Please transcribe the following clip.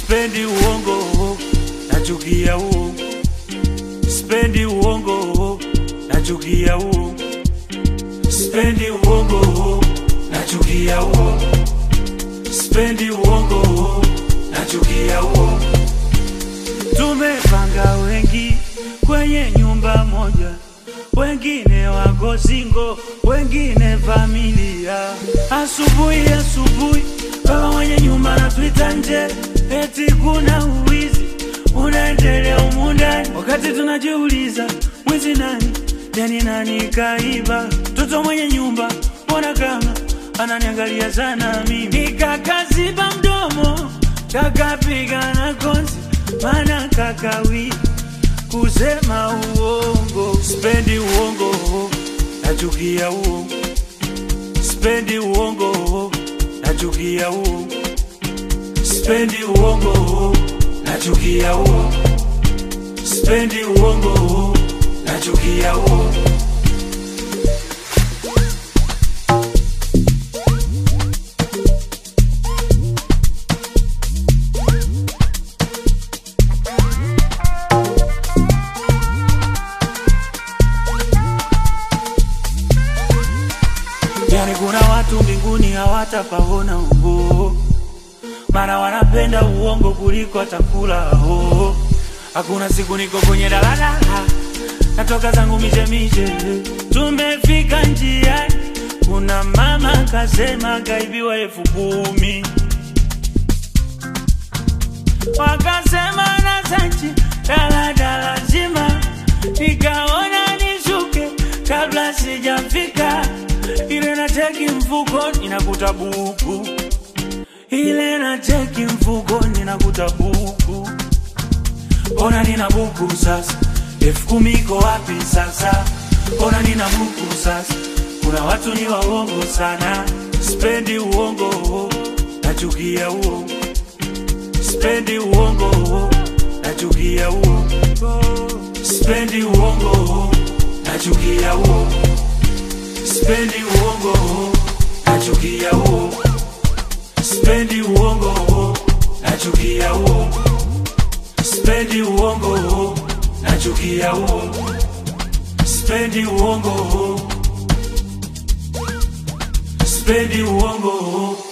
Spendi uongo, nachukia uongo. Spendi uongo, nachukia uongo. Spendi uongo, nachukia uongo. Spendi uongo, nachukia uongo. Tumepanga wengi kwenye nyumba moja, wengine wako singo, wengine familia. Asubuhi asubuhi, baba mwenye nyumba anatuita nje, eti kuna uwizi unaendelea humu ndani, wakati tunajiuliza mwizi nani? Yani nani kaiba? Mtoto mwenye nyumba mbona kama ananiangalia sana mimi, nikakaziba mdomo kakapiga na konzi, maana kakawi kusema uongo. Spendi uongo, nachukia uongo. Spendi uongo, nachukia uongo. Spendi uongo, nachukia uongo. Spendi uongo, nachukia uongo. Yani kuna watu mbinguni hawatapaona uongo, maana wanapenda uongo kuliko chakula ho. Hakuna siku niko kwenye daladala, natoka zangu mishemishe, tumefika njiani, kuna mama kasema kaibiwa elfu kumi wakasema na sachi daladala zima, nikaona nishuke kabla sijafika, ile na cheki mfukoni nakuta buku, ile na cheki mfukoni nakuta buku, ona nina buku sasa, elfu kumi iko wapi sasa? Ona nina buku sasa, kuna watu ni waongo sana, spendi uongo, nachukia uongo Spendi uongo, nachukia uongo. Spendi uongo, nachukia uongo. Spendi uongo, nachukia uongo. Spendi uongo, nachukia uongo. Spendi uongo, nachukia uongo. Spendi uongo. Spendi uongo,